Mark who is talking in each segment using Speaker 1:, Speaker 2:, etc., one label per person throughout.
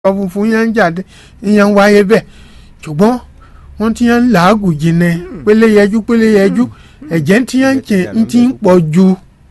Speaker 1: ọ funfun yẹn ń jáde ìyẹn ń wáyé bẹ́ẹ̀ ṣùgbọ́n wọ́n ti yẹn ń làágùn jìnnà pélé yẹjú pélé yẹjú ẹ̀jẹ̀ ti yẹn ń tì ń ti ń pọ̀ ju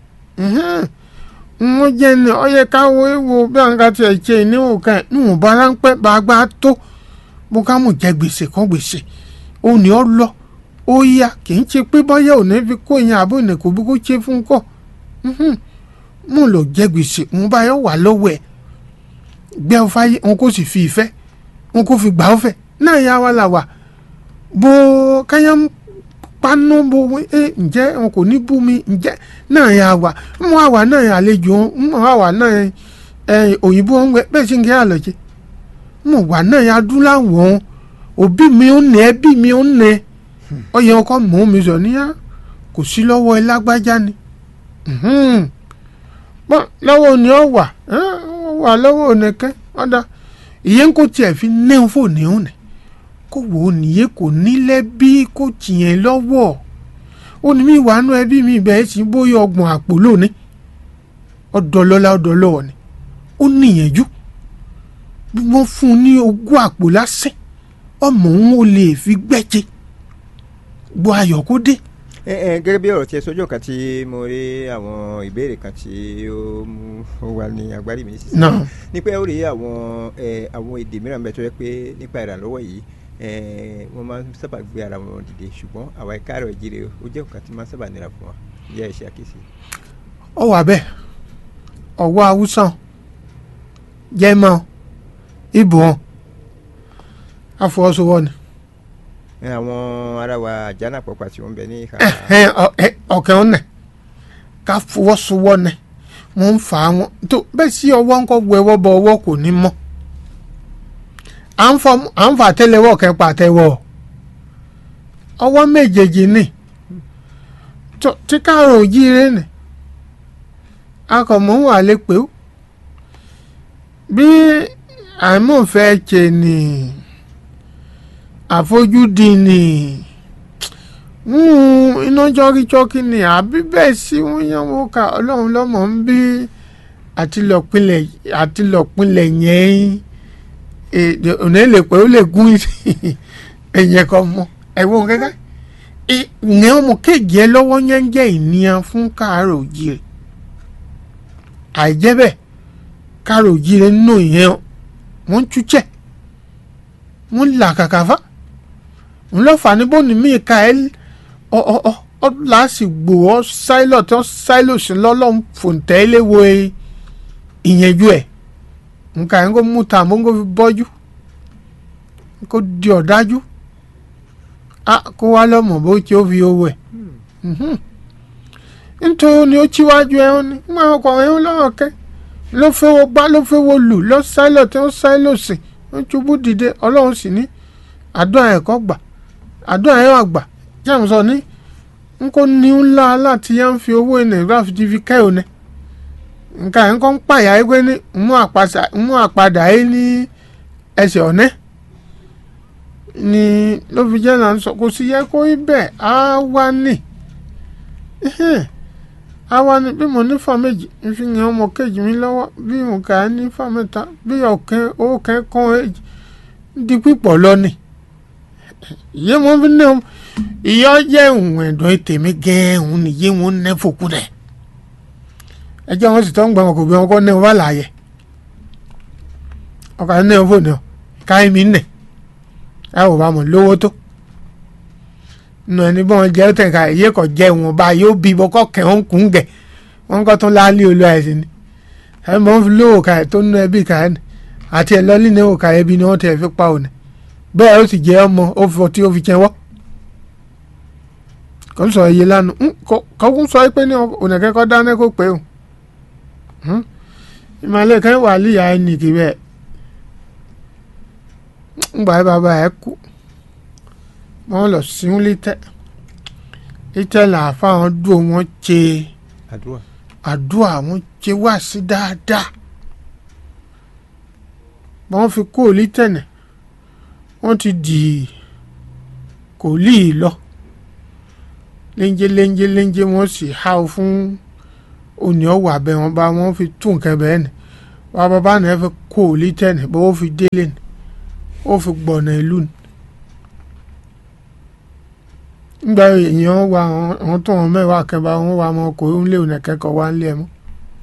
Speaker 1: wọ́n jẹ́ ní ọyẹ káwọ́ ewo bí àwọn kan ti ẹ̀ ṣe ìníwò kan ẹ̀ níwọ̀n bá ráńpẹ́ bá a gbá tó bó ká mú jẹ gbèsè kan gbèsè ó ní ọ lọ ó yá kì í ṣe pé bọ́yá ò ní fi kó ìyẹn àbó ìnà kò bí kó ṣe fún kọ́ mú lọ jẹ gbèsè òun bá yọ wà lọ́wọ́ ẹ̀ gbẹ́ ọ fáyé wọn kò sì fi ìfẹ́ wọn kò fi gbà ọ fẹ́ náà yà wá là wà bó káyà ń paná bó ẹ ǹjẹ́ wọn kò ní bú mi ǹjẹ́ náà yà wà mú àwà náà yà àlejò mú àwà náà ẹ òyìnbó wọn gbẹ bẹ́ẹ̀ sì ń kí àlọ́jẹ́ mú wà náà yà adúláwọ̀ òbí mi ò nẹ ẹbí mi ò nẹ ọyẹ ọkọ mọ mi sọ níyà kò sí lọ́wọ́ ẹ lágbájá ni pọ́n lọ́wọ́ ni ọ wà wà lọ́wọ́ onìkẹ́ ọ̀dà ìyẹn kò tiẹ̀ fi nẹ́hún fòní òun nì kó wò ó nìyẹn kò nílẹ̀ bí kò tìyẹn lọ́wọ́ ó ní mi wà nú ẹbí mi bẹ́ẹ̀ sí bóyá ọgbọ̀n àpò lónìí ọ̀dọ̀ lọ́la ọ̀dọ̀ lọ́wọ́ ni ó níyànjú bí wọ́n fún un ní ogún àpò lásán ọmọ òun ò lè fi gbẹ́jẹ gbọ́ ayọ̀ kó dé
Speaker 2: ẹ ẹ gẹ́gẹ́ bí ọ̀rọ̀ tí ẹ sọ́jọ́ kan tí mo rí àwọn ìbéèrè kan tí ó mú ó wà ní agbárí mi sísè
Speaker 1: náà
Speaker 2: nípa ó rí àwọn ẹ àwọn èdè mìíràn bẹ́ẹ̀ tó yẹ pé nípa ìrànlọ́wọ́ yìí ẹ wọ́n máa ń sábà gbé ara wọn dìde ṣùgbọ́n àwa ẹ̀ka àrò ìjírí ó jẹ́ nǹkan tí máa ń sábà nira fún wa yẹ ẹ ṣe àkíyèsí.
Speaker 1: ọ wà bẹ́ẹ̀ ọwọ́ haúsá jẹ́mọ́ ibùn àfọwọ́sowọ́ ni
Speaker 2: ẹ àwọn ará wa àjánà pọ̀pọ̀ tí wọ́n ń bẹ ní ìhà
Speaker 1: ọ̀kẹ́ ọ̀nà ká fọwọ́sowọ́ ni wọ́n ń fà á wọn tó bẹ́ẹ̀ sí ọwọ́ ńkọ́ bu ẹwọ́ bọ ọwọ́ kò ní mọ́ à ń fọ à ń fà tẹ́lẹ̀wọ́ kẹ́ pàtẹ́wọ́ ọwọ́ méjèèjì ni tó tí káàrọ̀ òjíire ni akọ̀mọ́ wà lè pé ó bí àìmọ̀fẹ́ ṣe ni àfojúdi ni iná jọ́kíjọ́kí ni àbí bẹ́ẹ̀ sí wọ́n yẹn wọ́n ka ọlọ́run lọ́mọ ń bí àtìlọ́pinlẹ̀ àtìlọ́pinlẹ̀ yẹn òní lè pé ó lè gún ẹ̀yẹ kan mọ́ ẹ̀wọ̀n kẹ́kẹ́ ìyẹn ọmọ kéèjì ẹ lọ́wọ́ yẹn ń jẹ́ ìníyàn fún káàrọ̀ òjìrè àìjẹ́ bẹ́ẹ̀ káàrọ̀ òjìrè nínú ìyẹn wọ́n ń túchẹ̀ wọ́n ń là kàkàfà ńlọ́fà ní bóni mí ka ẹ́ ọ ọ ọ ọ lásìgbò ọ sáílọ̀ tí wọ́n sáílọ̀ sí lọ́lọ́run fòǹtẹ́ léwo ìyẹnjú ẹ̀ nǹka yẹn kó mú ta mọ́ kó fi bọ́jú kó di ọ̀dájú a kó wá lọ́mọ bó tí ó fi owó ẹ̀ nítorí ni ó tíwájú ẹ̀ wọn ni wọn ọkọ̀ ẹ̀ ń lọ́wọ́ kẹ́ ló fẹ́wọ́ gbá ló fẹ́wọ́ lù lọ sáílọ̀ tí wọ́n sáílọ̀ sí wọ́n ṣubú dìde ọlọ́run sì ní àdúrà ẹ̀kọ́ gbà àdúrà ẹ̀ wà gbà jẹ́mu sọ ní n kò ní ńlá láti yá ń fi owó nàìjíríà fi fi kẹ́ òní nǹkan ẹ̀ ń kọ́ ń pààyà ẹgbẹ́ ní mú àpadà ẹ̀ ní ẹsẹ̀ ọ̀nẹ́ ni ló fi jẹ́ náà sọ kò sí yẹ kó ibẹ̀ á wá ní á wá ní bí mo ní fà méjì ń fi yàn ọmọ kejì mi lọ́wọ́ bí mo kà á ní fà mẹ́ta bí ọ̀kẹ́ owó kẹ́ kọ́ ẹ̀ di pípọ̀ lọ́nìí yé wọn fi ní ọmọ ìyá jẹ́ ìwọ̀n ẹ̀dọ́ tèmi gẹ́ẹ́hùn ni yé wọn ní fòkú rẹ̀ ẹjọ́ wọn sì tọ́ ń gbà wọn kò bí wọn kọ́ ní wọn bá láàyè ọkọ̀ ní wọn fòní ọ káyé mi nẹ̀ ẹ ò bá mọ̀ lówó tó nù ẹni bí wọn jẹ́ tẹ̀ ká iye kọ̀ jẹ́ ìwọ̀n bá yóò bí bọ́kọ́ kẹ́ wọn kún gẹ̀ wọn kọ́ tún láálí olú àìsàn ni ẹ mọ̀ ń fi lówó ká ẹ̀ tó nú ẹbí ká ẹ̀ àti ẹ̀ lọ́lí ní òkà ẹbí ni wọ́n tẹ̀ fi pa òní bẹ́ẹ̀ ó sì jẹ́ ọmọ ó fi ọtí ó fi jẹ́wọ́ kò ń sọ iye lánàá kọ́kún sọ pé ní ònàkẹ́kọ̀ọ́ dáná kó pé o ìmọ̀lẹ́ kan wà líyà ẹnì kì bẹ́ẹ̀ ńgbà bàbá ẹ̀ kú wọ́n lọ síún lítẹ́ lítẹ́ làáfà wọn dùn wọn ṣe
Speaker 2: àdúrà
Speaker 1: àdúrà wọn ṣe wá sí dáadáa wọ́n fi kó lítẹ́ nẹ̀ wọ́n ti dì kò lì í lọ léńjé léńjé léńjé wọ́n sì há o fún òní ọ̀wà abẹ́ wọn bá wọ́n fi tún nǹkan bẹ́ẹ̀ ni wà bàbá náà fi kó o lítẹ̀ ní bó o fi délé ní ó fi gbọ̀nà ìlú ní. nígbà èèyàn wà àwọn tó wọn mẹ́wàá kẹba wọn wà mọ́ kó ń lé òun kẹ́kọ̀ọ́ wá ń lé ẹ mọ́.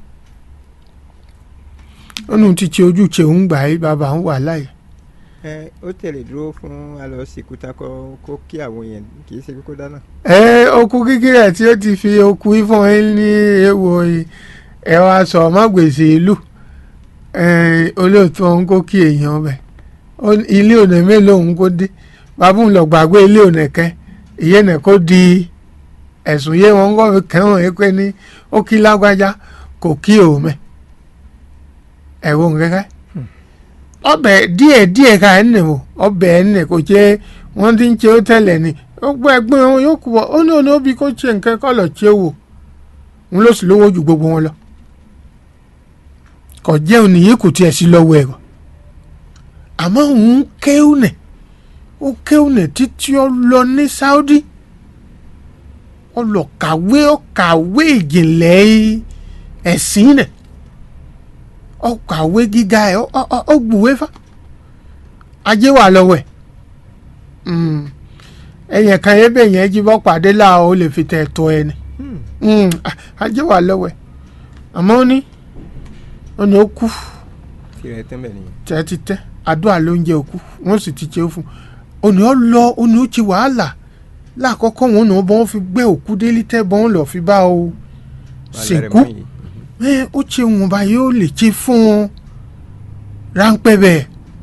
Speaker 1: ó nù ti ti ojú ṣe òun gbà yí bàbá ń wà láyé.
Speaker 2: ẹ ó tẹ̀lé dúró fún alọ́ sìnkú tán kó kó kí àwọn èèyàn kì í ṣe kókó dáná.
Speaker 1: ẹ okú kíkírẹ̀ tí ó ti fi okú ifọ̀n yín ní èèwọ̀ ẹ wá sọ ọmọ gbèsè ìlú olóòtú ọ̀hún kó kí èèyàn bẹ̀ ilé ònà mélòó òun kó dé bàbá òun lọ gbàgbé ilé ònà kẹ ìyẹn náà kó di ẹ̀sùn yé wọn kọ́ fi kẹ́hàn yín pé ní ó kí lágbájá kò kí òun mẹ́ ẹ̀wọ̀n kẹ́kẹ́ ọbẹ̀ díẹ̀ díẹ̀ ká ẹ̀ nì o ọbẹ̀ ẹ̀ nì kò jẹ́ wọ́n ti ń ṣe ó tẹ̀lẹ̀ ni ó gbọ́ ẹgbẹ́ wọn yóò kú bọ̀ ó ní òun ó bí kó ṣe nǹkan kọ́ lọ ṣe wò òun ló sì lówó ju gbogbo wọn lọ kò jẹ́ òun nìyí kò tiẹ̀ sí lọ́wọ́ ẹ̀rọ àmọ́ òun kéwù nẹ̀ ó kéwù nẹ̀ títí ó lọ ní Saudi ó lọ kàwé ó kàwé ìjìnlẹ̀ ẹ̀sìn nẹ̀ ó kàwé gíga ẹ̀ ó gbùwé fá ajé wà lọ́wọ́ ẹ̀ ẹ̀yìn kan yẹn bẹ́ẹ̀ yẹn jí bọ́ pàdé láà ó lè fi tẹ̀ tọ́ ẹni ajé wà lọ́wọ́ ẹ̀ àmọ́ ó ní ó ní ó kú
Speaker 2: tirẹ̀ tán bẹ̀ nìyẹn.
Speaker 1: tẹ́ ti tẹ́ àdúrà ló ń jẹ́ òkú wọ́n sì ti ṣe é fún un ó ní ó lọ ó ní ó ti wàhálà láàkọ́kọ́ wọn ní wọ́n fi gbé òkú délé tẹ́ bọ́n lọ fi bá o sìnkú ẹ ó ṣe wọn bá yóò lè ṣe fún un ráńpẹ́ bẹ́ẹ̀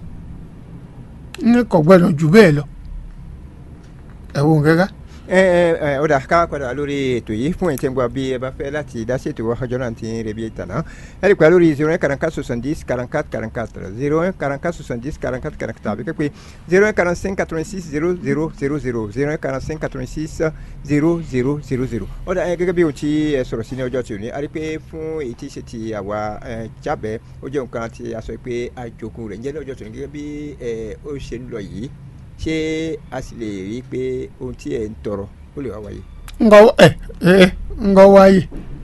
Speaker 1: ní kò gbọ́dọ̀ jù bẹ́ẹ̀ lọ ẹ̀wọ̀n gẹ́gẹ́
Speaker 2: ẹ ẹ ọ̀dà ká padà lórí ètò yìí fún ẹ̀tẹ̀ ń gbọ́ bí ẹ bá fẹ́ láti dá sí ètò ọjọ́ náà ti ń rebi ìtànà ẹ lè pa lórí zero one quarante quatre soixante dix quarante quatre quarante quatre zero one quarante quatre soixante dix quarante quatre quarante quatre àbí pé zero one quarante cinq quatre vingt six zero zero zero zero zero one quarante cinq quatre vingt six zero zero zero zero ọ̀dà ẹ gẹ́gẹ́ bí ohun tí ẹ sọ̀rọ̀ sí ní ọjọ́ tí ò ní a rí pé fún èyí tí ṣe ti àwa jábẹ́ ó jẹ́ nǹkan tí a sọ pé àjogún rẹ̀ ń jẹ́ ní ọjọ́ tí ò ní gẹ́gẹ́ bí ó ṣe ń lọ yìí ṣé a sì lè rí i pé ohun tí ẹ ń tọrọ ó lè wá wáyé.
Speaker 1: ngọ ẹ ẹ ngọ wáyé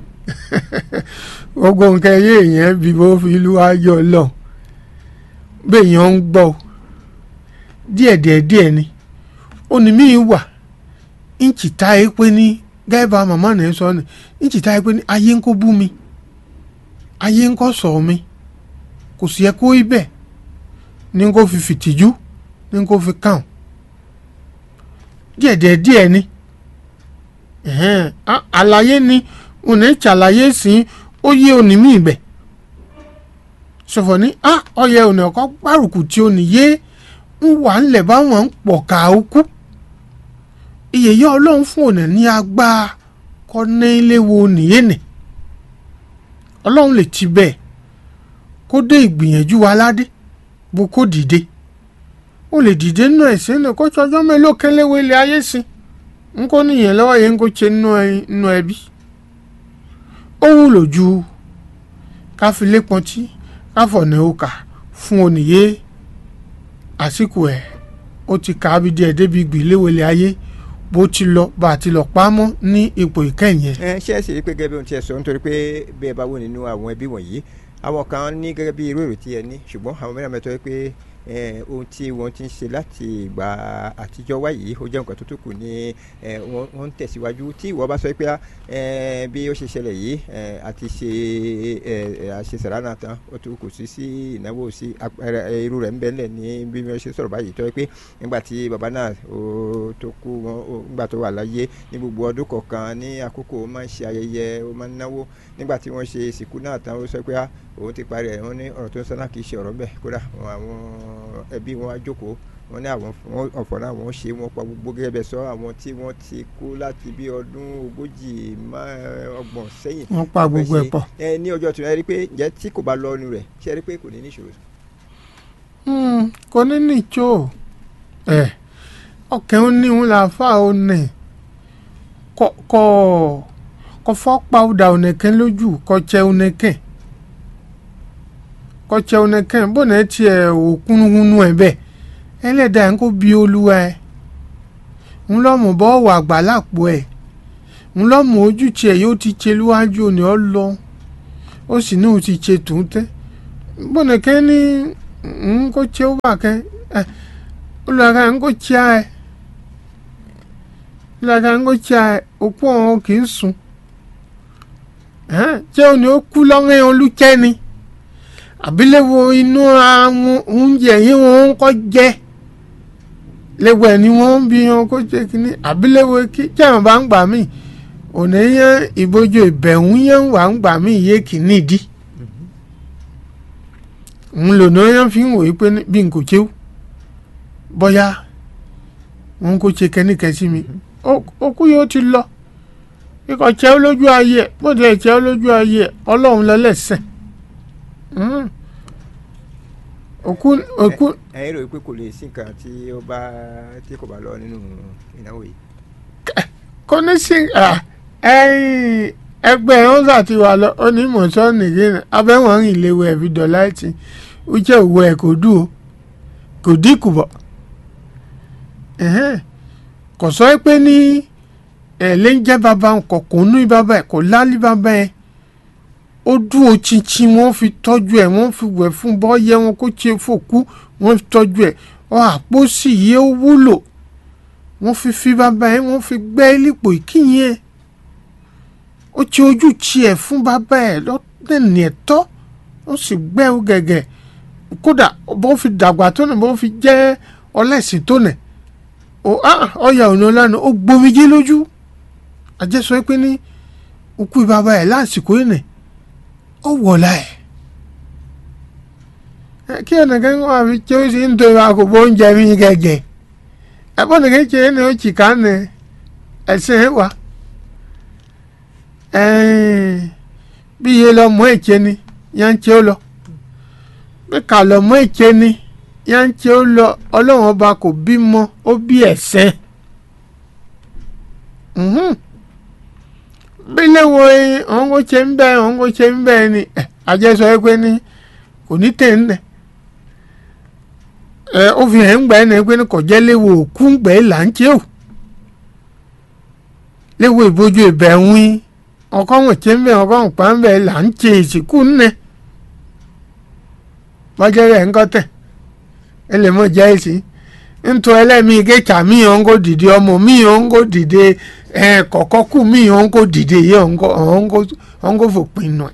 Speaker 1: gbogbo nǹkan ẹyẹ èèyàn bí bó fi ìlú ayọ̀ lọ béèyàn ń gbọ́ díẹ̀díẹ̀ díẹ̀ ni onímì wà ìǹtì tá ẹ pé ní gẹ́gẹ́ bá màmá náà sọ ni ìǹtì tá ẹ pé ní ayé ń kó bú mi ayé ń kó sọ mi kò sí ẹ kó ibẹ̀ ní kó fi fìtìjú ní kó fi kàn díẹ̀díẹ̀ díẹ̀ ni àlàyé ni òní ṣàlàyé sí ó yé òní mí ibẹ̀ sọ̀fọ̀ ní ọyẹ òní ọkọ̀ gbárùkù tí òní yé ń wà ńlẹ̀ báwọn ń pọ̀ ká ó kú iyèyé ọlọ́run fún òní ní agbára kọ́ ní ilé wo nìyé nì ọlọ́run lè ti bẹ́ẹ̀ kó dé ìgbìyànjú wa ládé bó kó dìde ó lè dìde nínú ẹ̀sìn náà kó tsọjọ́ mélòó kẹlẹ́wé ilé ayé sí n kò níyẹn lọ́wọ́ yẹn n kò tse nínú ẹbí ó wúlò ju káfílé pọ́ntì káfọ̀nà òkà fún oníyé àsìkò ẹ̀ ó ti kà á bí díẹ̀ débi gbìléwé ilé ayé bó ti lọ bá a ti lọ pamọ́ ní ipò ìkẹyìn ẹ̀.
Speaker 2: ẹ ṣe é ṣe pé gẹ́gẹ́ bí ohun tí ẹ sọ nítorí pé bí ẹ bá wò nínú àwọn ẹbí wọ̀nyí àwọn kan ní gẹ́gẹ́ bí irú èrò tí ẹ ní ṣùgbọ́n àwọn mìíràn mẹ́tọ́ pé ohun tí wọ́n ti ń ṣe láti ìgbà àtijọ́ wá yìí ó jẹ́ nǹkan tó tó kù ní wọ́n ń tẹ̀síwájú tí ìwọ bá sọ pé bí ó ṣe ṣẹlẹ̀ yìí àti ṣe àṣesàrà náà tán ó tó kù sí sí ìnáwó sí irú rẹ̀ ń bẹ́ẹ̀ lẹ̀ ní bí wọ́n ṣe sọ̀rọ̀ báyìí tó yẹ pé nígbà tí bàbá náà tó kú wọn nígbà tó wà láyé ní gbogbo ọdún kọ̀ọ̀kan ní àkókò ó máa ń ṣe ayẹyẹ ó máa ń náwó nígbà tí wọ́n ṣe ìsìnkú náà tán ó sọ pé òun ti parí ẹ̀ wọ́n ní ọ̀rọ̀ tó ń sọ náà kì í ṣe ọ̀rọ̀ bẹ́ẹ̀ kódà àwọn ẹbí wọn á jókòó wọn ní àwọn ọ̀fọ̀ náà wọ́n ṣe wọ́n pa gbogbo gẹ́gẹ́ bẹ́ẹ̀ sọ àwọn tí wọ́n ti kú láti bí ọdún ogójì ọgbọ̀n sẹ́yìn.
Speaker 1: wọ́n pa gbogbo ẹ̀ pọ̀.
Speaker 2: ẹ ní ọjọ́ tí wọ́n rí pé ǹjẹ́ tí kò bá lọ ọnu rẹ̀ ṣe rí pé kò ní ní ìṣòro.
Speaker 1: kò ní ní ìjọ ẹ ọkẹ́ ó ní òun là fà ó nì kọ́ kọ́ fọ́ pa ọ̀dà ònìkẹ́ lójú kọ́ jẹ́ ònìkẹ́ kọtsẹ onekẹn bọ́nà etí ẹ̀ òkúnnúhúnú ẹ̀ bẹ́ẹ̀ ẹlẹ́dàá ẹ̀ ń kó bí olúwa ẹ̀ ń lọ́mù bọ́ wà gbà lápò ẹ̀ ń lọ́mù ojútì ẹ̀ yóò ti tse lúwájú òní ọ lọ ó sì ní òun ti tse tòun tẹ́ bọ́nà kẹ́ ní ń kó tí ó wà kẹ́ ẹ olùwàkà ń kó tí a ẹ olùwàkà ń kó tí a ẹ òkú ọ̀hún kì í sùn ṣé o ní ó kú lọ́rẹ́ olùkẹ́ ni àbílẹ̀wò inú àwọn oúnjẹ yìí wọ́n ń kọ́ jẹ́ lẹ́wọ̀ ẹ̀ ni wọ́n ń bí wọn kó jẹ́ kínní àbílẹ̀wò kí jẹ́wọ̀n bá ń gbà mí òní yẹn ìbòjú ìbẹ̀wò yẹn wà ń gbà mí yé kínní dí ń lò ní yẹn fi ń wòye pé bí n kò chéw bọ́yá wọn kò ṣe kẹ́nìkẹ́ sí mi okú yóò ti lọ ikọ̀ chéw lójú ayé ẹ̀ bó tilẹ̀ chéw lójú ayé ẹ̀ ọlọ́run lẹ́lẹ́sẹ̀ òkú òkú
Speaker 2: ẹ̀yin rò pé kò lè sí nǹkan tí ó bá tí kò bá lọ nínú ìnáwó yìí.
Speaker 1: kò ní sí ẹ̀yìn ẹgbẹ́ ọ̀sà ti wà lọ onímọ̀ọ́sọ́ nìyẹn abẹ́wọ̀n rìn léwu ẹ̀fí dọ̀lá ẹ̀tì ó jẹ́ òwò ẹ̀ kò dùn ó kò dínkù bọ̀ kò sọ pé ní ẹ̀ lè ń jẹ́ bàbá kò kò nú bàbá ẹ̀ kò lálí bàbá ẹ̀ ó dún o chinchin wọ́n fi tọ́jú ẹ̀ wọ́n fi wẹ̀ fún bọ́yẹ wọn kó ṣe fòkú wọ́n fi tọ́jú ẹ̀ ọ àpò sì yé ó wúlò wọ́n fi fi bàbá ẹ̀ wọ́n fi gbẹ́ lípò ìkíyìn ẹ̀ ó ti ojú tiẹ̀ fún bàbá ẹ̀ lọ́tẹ̀ni ẹ̀tọ́ ó sì gbẹ́ ó gẹ̀gẹ̀ kódà bó fi dàgbà tó nì bó fi jẹ́ ọlẹ́sìn tó nì ọyà ònà lánàá ó gbomijé lójú àjẹsọ pé ní òkú bàbá ẹ̀ lásìkò yìí nì ó wọ̀lá ẹ̀ kí ẹnìkan wà fi tí ó sì ń tó ìwà kò bó oúnjẹ mi gẹ̀gẹ̀ ẹ̀bọ́n nìkan ṣe é ní ó chìkà ní ẹ̀sìn ẹ̀ wá bí iye lọ mọ èké ni yá ń tí ó lọ bí kà lọ mọ èké ni yá ń tí ó lọ ọlọ́run ọba kò bímọ ó bí ẹ̀sẹ̀ bí léwo ọ̀hún kò ṣe ń bẹ́ẹ̀ ọ̀hún kò ṣe ń bẹ́ẹ̀ ni àjẹsọ ẹ pé ní kò ní tẹ̀ ń nẹ̀ ẹ ó fi hàn ń gbà ẹ́ nà pé ní kò jẹ́ léwo òkú ń gbà ẹ́ là ń ṣe ò léwo ìbójú ìbẹ̀ ń wí ọkọ wọn ṣe ń bẹ̀ ọkọ wọn pa ń bẹ̀ là ń ṣe ìsìnkú ńnẹ̀ bọ́jẹ́ rẹ̀ ń kọ́tẹ̀ ẹ lè mọ̀ jẹ́ èsì ntọ́ ẹlẹ́mìí kéka mi ò ń kó dìde ọmọ mi ò ń kó dìde ẹ kọ̀kọ́ kù mi ò ń kó dìde yẹ ò ń kó fòpin nù ẹ̀.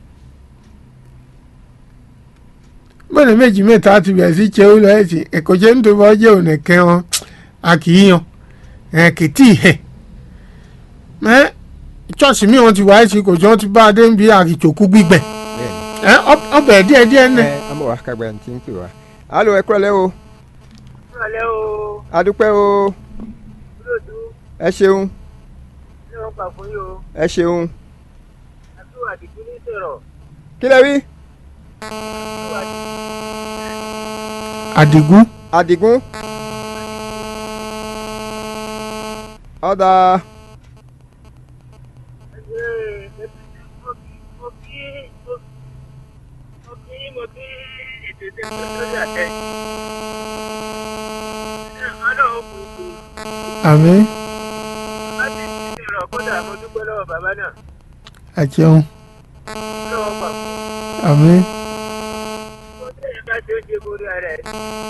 Speaker 1: bọ́ọ̀lù méjì mẹ́ta ti bẹ̀rẹ̀ sí ṣe ó lọ ẹ̀ sí ẹ̀kọ́ ṣe ń tó bọ́ jẹ́ òun ẹ̀kẹ́ wọn a kì í yan ẹ̀ kì í tì í hẹ̀. ẹ ṣọ́ọ̀ṣì mi wọn ti wáyé sí kò tí wọ́n ti bá a dé ń bí àkìtòkú gbígbẹ̀ ẹ ọbẹ̀ díẹ̀díẹ̀ náà.
Speaker 2: ẹ ọmọ wa kagbẹ́ ní ti ń pè wá. alo ẹ kúrọ̀lẹ́ o
Speaker 3: Ìrọ̀lẹ́ o,
Speaker 2: adúpẹ́ o
Speaker 3: olóòtú,
Speaker 2: ẹ ṣeun
Speaker 3: ní wọ́n gbà fún yín o,
Speaker 2: ẹ ṣeun
Speaker 3: àtúwò àdìgún ní sọ̀rọ̀,
Speaker 2: kí lẹ wí.
Speaker 3: àtúwò
Speaker 1: àdìgún
Speaker 2: Àdìgún ọ̀dà
Speaker 3: àdìgún mo kí mo kí mo kí mo kí ètò ìdẹ́gbẹ́ lórí àtẹ. Ọlọ́run kò sí,
Speaker 1: àmín
Speaker 3: láti fi sọ̀rọ̀ kódà mo dúpẹ́ lọ́wọ́ bàbá náà,
Speaker 1: àjẹun
Speaker 3: lọ́wọ́ gbà fún
Speaker 1: àmín
Speaker 3: mo tẹ̀yẹ bá tí ó ṣe borí ara ẹ̀.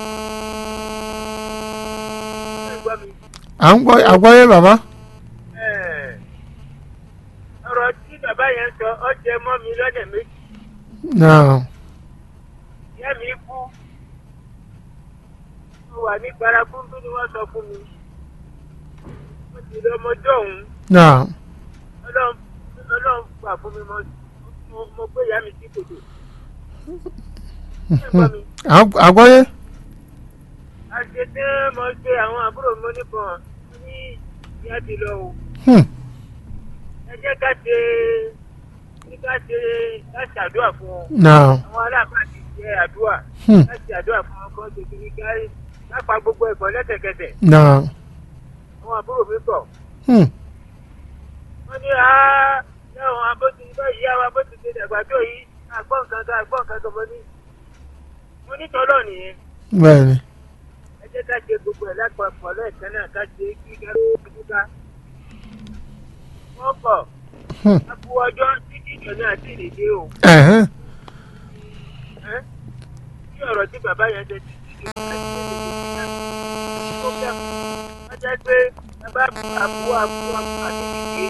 Speaker 3: Ẹ gbọ́ mi.
Speaker 1: à ń gbọ́ àgbọ́yé bàbá
Speaker 3: Ẹ̀, ọ̀rọ̀ tí bàbá yẹn sọ ọ́ jẹ mọ́ mi lọ́dẹ̀ méjì.
Speaker 1: náà
Speaker 3: ìyá mi kú mo wà ní parakúndú ni wọ́n sọ fún mi mo sì lọ ọmọdé ọ̀hún
Speaker 1: náà
Speaker 3: ọlọ́run ọlọ́run gbà fún mi mo mo- mo gbé ìyá mi sí kòtò. Ẹ gbọ́ mi,
Speaker 1: à- àgbọ́yé
Speaker 3: a ṣe tí mo ṣe àwọn àbúrò mi nípọn ní ìyá ti lọ o
Speaker 1: Hmm.
Speaker 3: ẹ jẹ́ ká ṣe ní ká ṣe ká ṣàdúrà fún wọn
Speaker 1: náà
Speaker 3: àwọn aláàfáà ti ṣe àdúrà
Speaker 1: Hmm.
Speaker 3: ká ṣe àdúrà fún wọn kó ṣe kí ní ká ká pa gbogbo ẹ̀kọ́ lẹ́sẹ̀kẹsẹ̀.
Speaker 1: náà
Speaker 3: àwọn àbúrò mi kọ̀.
Speaker 1: Hmm.
Speaker 3: wọ́n ní àá lẹ́wọ̀n abóti bá yí àwọn abóti ṣe dàgbà tó yìí àgbọ̀n nǹkan kan àgbọ̀n nǹkan kan mo ní. mo ní tọ́lọ̀ nìyẹn
Speaker 1: bẹ́ẹ̀ ni
Speaker 3: ẹ jẹ́ ká ṣe gbogbo ẹ̀ lápapọ̀ lẹ́ẹ̀kan náà ká ṣe kí ká kú ká. wọ́n kọ̀
Speaker 1: Hmm.
Speaker 3: a kú ọjọ́ títí ìjọ náà sì lè dé o.
Speaker 1: ẹ̀hẹ́n
Speaker 3: ẹ́ kí ọ̀rọ̀ tí bàbá yẹn ṣe ti ti ó bẹ̀ wọ́n jẹ́ pé bàbá àbú àbú àti ìdíje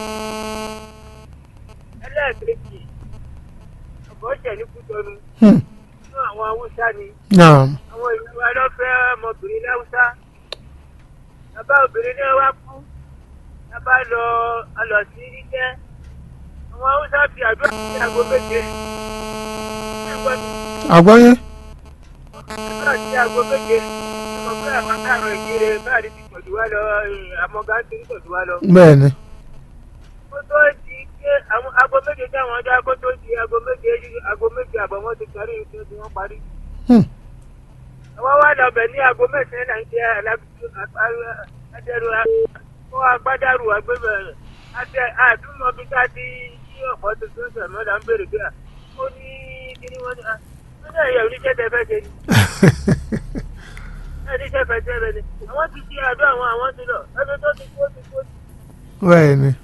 Speaker 3: ẹlẹ́ẹ̀kejì ọ̀bọ̀ ṣẹ̀ ní kútọ́nu
Speaker 1: Hmm.
Speaker 3: nínú àwọn haúsá ni
Speaker 1: naam
Speaker 3: àwọn ìlú wa lọ fẹ́ ọmọbìnrin láwùsá bàbá obìnrin náà wá kú bàbá lọ alọ sí ríjẹ́ àwọn haúsá fi àdúrà sí aago méje ẹgbẹ́ mi
Speaker 1: àgbọ́yé
Speaker 3: àdúrà sí aago méje ọmọ pé àwọn káàrọ̀ ìjíire báàrí ti pọ̀jù wá lọ àmọ́gá ti ń pọ̀jù wá lọ.
Speaker 1: bẹ́ẹ̀ ni
Speaker 3: kó tó di pé àwọn aago méje táwọn dá kó tó di aago méje aago méje àbọ̀ wọn ti parí iṣẹ́ tí wọ́n parí.
Speaker 1: Hmm.
Speaker 3: àwọn wá lọ bẹ̀ ní aago mẹ́sàn-án náà ń jẹ́ adẹ́rù kó agbádàrú agbébẹ̀ àti àdúmọ̀ bí ká ti yí ọ̀pọ̀ tuntun sẹ̀mọ́ là ń bèrè bí i ó ní kíní wọn ni ó ní ẹ̀yà oníṣẹ́ tẹ fẹ́ ṣe ni oníṣẹ́ fẹ́ ṣe ni àwọn ti ṣe àdó àwọn àwọn ti lọ ẹni tó ti kú ó ti kú ó ti
Speaker 1: bẹ́ẹ̀ ni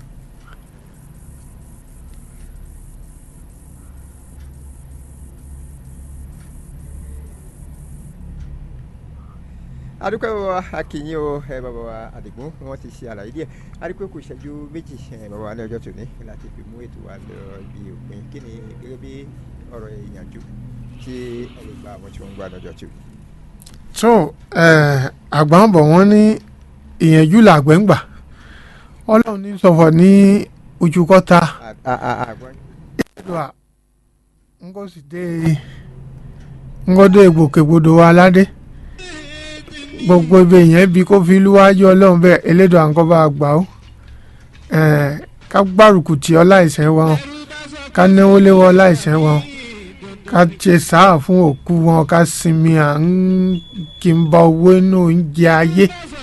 Speaker 2: adúpẹ́ bàbá akínyìn o ẹ bàbá wa àdìgún wọn ti ṣe àlàyé díẹ̀ adúpẹ́ kò ṣẹ́jú méjì ẹ bàbá wa ní ọjọ́ tòní láti fi mú ètò wa lọ bí òpin kí ni gẹ́gẹ́ bí ọ̀rọ̀ ìyànjú tí ẹ lè gba àwọn tí wọ́n ń gbà lọ́jọ́ tòní.
Speaker 1: tó àgbà ń bọ̀ wọ́n ní ìyànjú làgbẹ̀ ń gbà ọlọ́run ní sọ̀fọ̀ ní ojú kọ́ta
Speaker 2: àgbọ̀n
Speaker 1: ẹ̀dùà ń kó sì dé ń kó dé ìgbòkègbodò wa aládé gbogbo ibi èèyàn bí kó fi lúwájú ọlọ́run bẹ́ẹ̀ elédùn àǹkọ́ bá gbà ó Eh, ká gbárùkù tì ọ́ láìsẹ́ wọn ká náwó léwọ́ láìsẹ́ wọn ká ṣe sáà fún òkú wọn ká sinmi à ń kí n bá owó inú oúnjẹ ayé.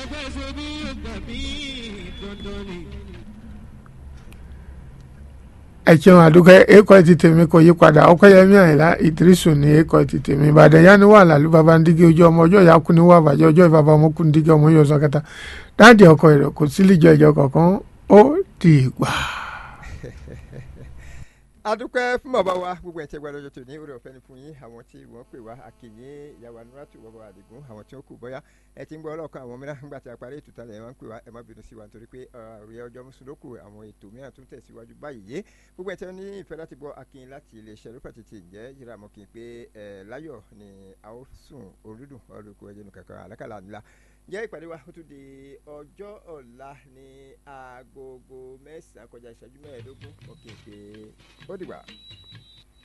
Speaker 1: ẹ ṣeun àdúgbò èkó ti tèmi kò yí padà ọkọyẹmí àyìnlá ìdírísù ní èkó ti tèmi ìbàdàn yá ni wà lálù bàbá ń dígí ojú ọmọ ọjọ́ ìyá kú ní wà bàjẹ́ ọjọ́ ìbàbá ọmọ kú ní dígí ọmọ yóò sọ kẹta dáàdì ọkọ rẹ kò sí lìjọ ìjọ kankan ó di ìgbà.
Speaker 2: adúpẹ́ fún bàbá wa gbogbo ẹ̀ tẹ́ gba lọ́jọ́ tòní orí ọ̀fẹ́ ni fún yín àwọn tí wọ́n pè wá akínyìn ìyàwó anúrátù bàbá wa àdìgún àwọn tí wọ́n kù bọ́yá ẹ ti ń gbọ́ ọlọ́kan àwọn mìíràn nígbà tí a parí ètò tálẹ̀ ẹ máa ń pè wá ẹ má bínú sí wa nítorí pé ọ̀rẹ́ ọjọ́ mùsùlùkù àwọn ètò mìíràn tún tẹ̀síwájú báyìí yé gbogbo ẹ̀ tẹ́ ní ìfẹ́ láti gbọ́ akínyìn láti iléeṣẹ́ lópa tètè jẹ́ yíra mọ́ kí n pé ẹ láyọ̀ ni a ó sùn orúdùn ọlọ́kọ̀ ẹ̀jẹ̀ nù kankan àlákàlà ńlá jẹ́ ìpàdé wa ó tún di ọjọ́ ọ̀la ní aagogo mẹ́sàn-án kọjá ìṣẹ́jú mẹ́ẹ̀ẹ́dógún ọ̀kẹ́ pé ó dìgbà.